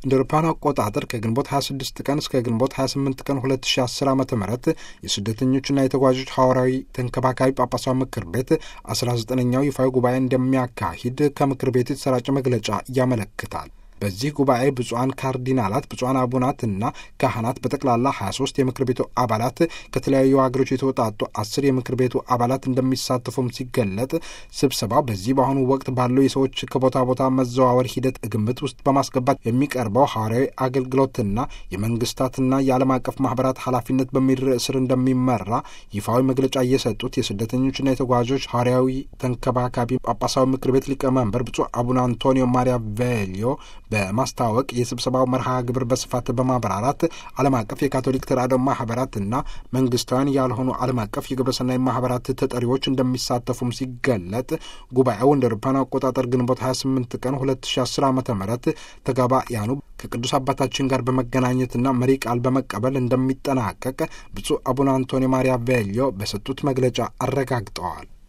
እንደ አውሮፓውያን አቆጣጠር ከግንቦት 26 ቀን እስከ ግንቦት 28 ቀን 2010 ዓ ም የስደተኞችና የተጓዦች ሐዋርያዊ ተንከባካቢ ጳጳሳዊ ምክር ቤት 19ኛው ይፋዊ ጉባኤ እንደሚያካሂድ ከምክር ቤቱ የተሰራጨ መግለጫ ያመለክታል። በዚህ ጉባኤ ብፁዓን ካርዲናላት፣ ብፁዓን አቡናትና ካህናት በጠቅላላ 23 የምክር ቤቱ አባላት ከተለያዩ ሀገሮች የተወጣጡ አስር የምክር ቤቱ አባላት እንደሚሳተፉም ሲገለጥ ስብሰባው በዚህ በአሁኑ ወቅት ባለው የሰዎች ከቦታ ቦታ መዘዋወር ሂደት ግምት ውስጥ በማስገባት የሚቀርበው ሐዋርያዊ አገልግሎትና የመንግስታትና የዓለም አቀፍ ማህበራት ኃላፊነት በሚል ርዕስ ስር እንደሚመራ ይፋዊ መግለጫ እየሰጡት የስደተኞችና የተጓዦች ሐዋርያዊ ተንከባካቢ ጳጳሳዊ ምክር ቤት ሊቀመንበር ብፁዕ አቡነ አንቶኒዮ ማሪያ ቬሊዮ በማስታወቅ የስብሰባው መርሃ ግብር በስፋት በማብራራት ዓለም አቀፍ የካቶሊክ ተራድኦ ማህበራትና መንግስታውያን ያልሆኑ ዓለም አቀፍ የግብረሰናይ ማህበራት ተጠሪዎች እንደሚሳተፉም ሲገለጥ ጉባኤው እንደ አውሮፓውያን አቆጣጠር ግንቦት 28 ቀን 2010 ዓ ም ተጋባያኑ ከቅዱስ አባታችን ጋር በመገናኘትና መሪ ቃል በመቀበል እንደሚጠናቀቅ ብፁዕ አቡነ አንቶኒ ማሪያ ቬሊዮ በሰጡት መግለጫ አረጋግጠዋል።